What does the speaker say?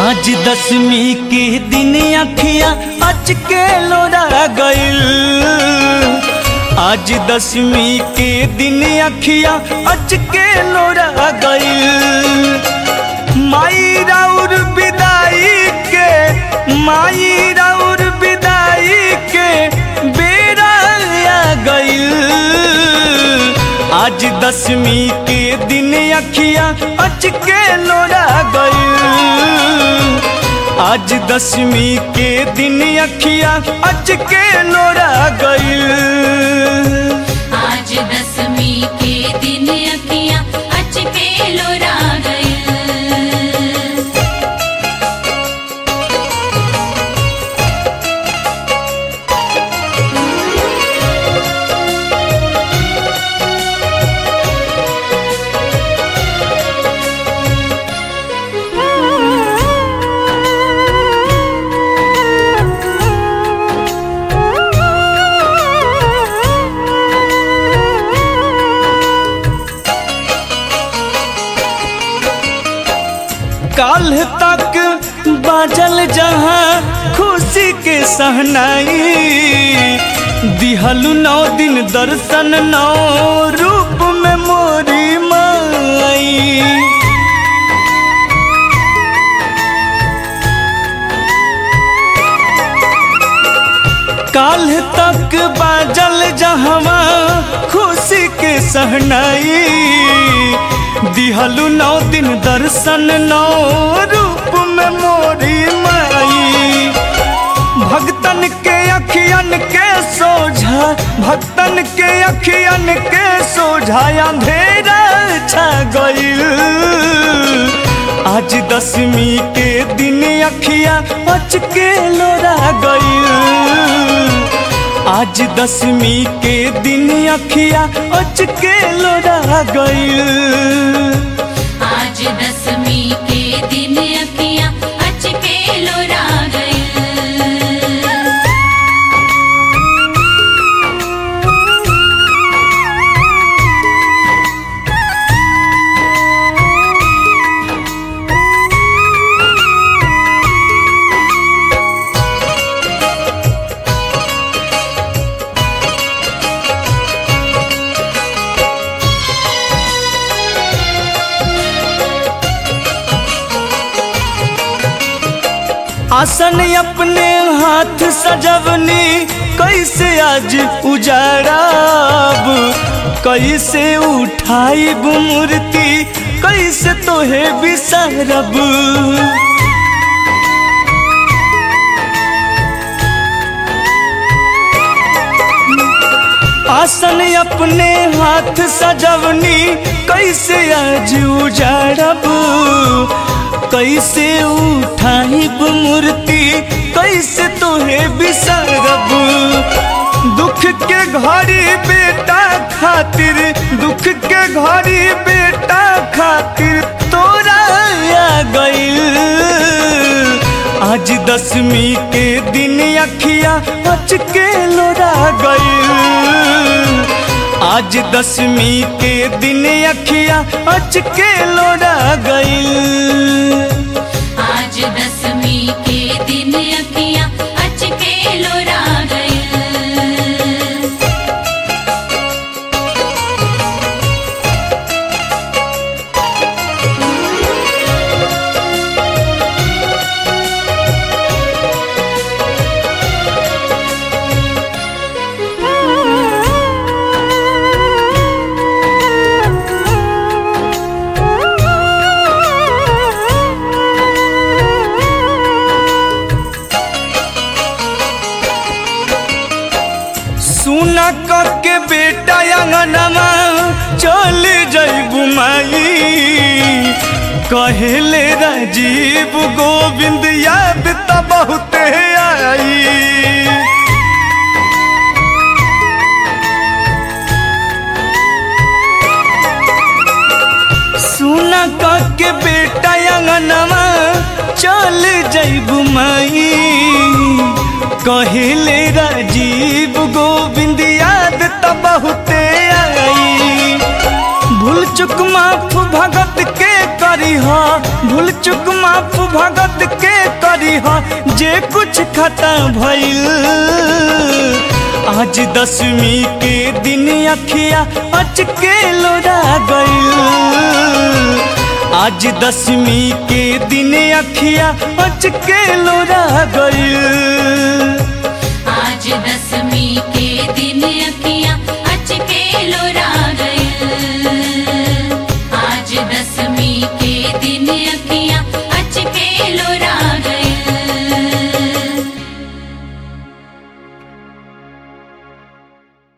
आज दसवीं के दिन अखियां अच के लोरा गइल आज दसवीं के दिन अखियां अच के लोरा गइल माई राउर विदाई के माई राउर विदाई के बेरा आ गइल आज दसवीं के दिन अखियां अच के लोरा गइल आज दसवीं के दिन अखियां अच के लोरा गइल आज दसवीं के दिन अखियां अच के लोरा गए काल तक बाजल जहाँ खुशी के सहनाई दिहलु नौ दिन दर्शन नौ रूप में मोरी माई काल तक बाजल जहवा खुशी के सहनाई दिहलु नौ दिन दर्शन नौ रूप में मोरी माई भक्तन के अखियन के सोझा भक्तन के अखियन के सोझा अंधेरा छा गइल आज दसवीं के दिन अखिया अच के लोरा गइल आज दसवीं के दिन अखिया अच के लोरा गइल आज दसवीं के दिन अखियां अच के लोरा गए आसन अपने हाथ सजवनी कैसे आज उजाड़ब कैसे उठाइब मूर्ति कैसे तोहे बिसरब आसन अपने हाथ सजवनी कैसे आज उजाड़ब कैसे उठाइब मूर्ति कैसे तोहे बिसरब दुख के घड़ी बेटा खातिर दुख के घड़ी बेटा खातिर तोरा आ गइल आज दसवीं के दिन अखिया अच के लोरा गइल आज दसवीं के दिन अखिया अच के लोरा गइल आज दसवीं के दिन अखियां अच के लोरा गए सुना के बेटा अंगनमा चल जैबू माई कहेले राजीव गोविंद याद त बहुते आई सुना के बेटा अंगनमा चल जैबू माई कहिले राजीव गोविंद याद त बहुते आई भूल चुक माफ भगत के कर करी हा भूल चुक माफ भगत के करी हा जे कुछ खता भइल आज दसवीं के दिन अखिया अचके लोरा गइल आज दसवीं के दिन अखिया अचके लोरा गइल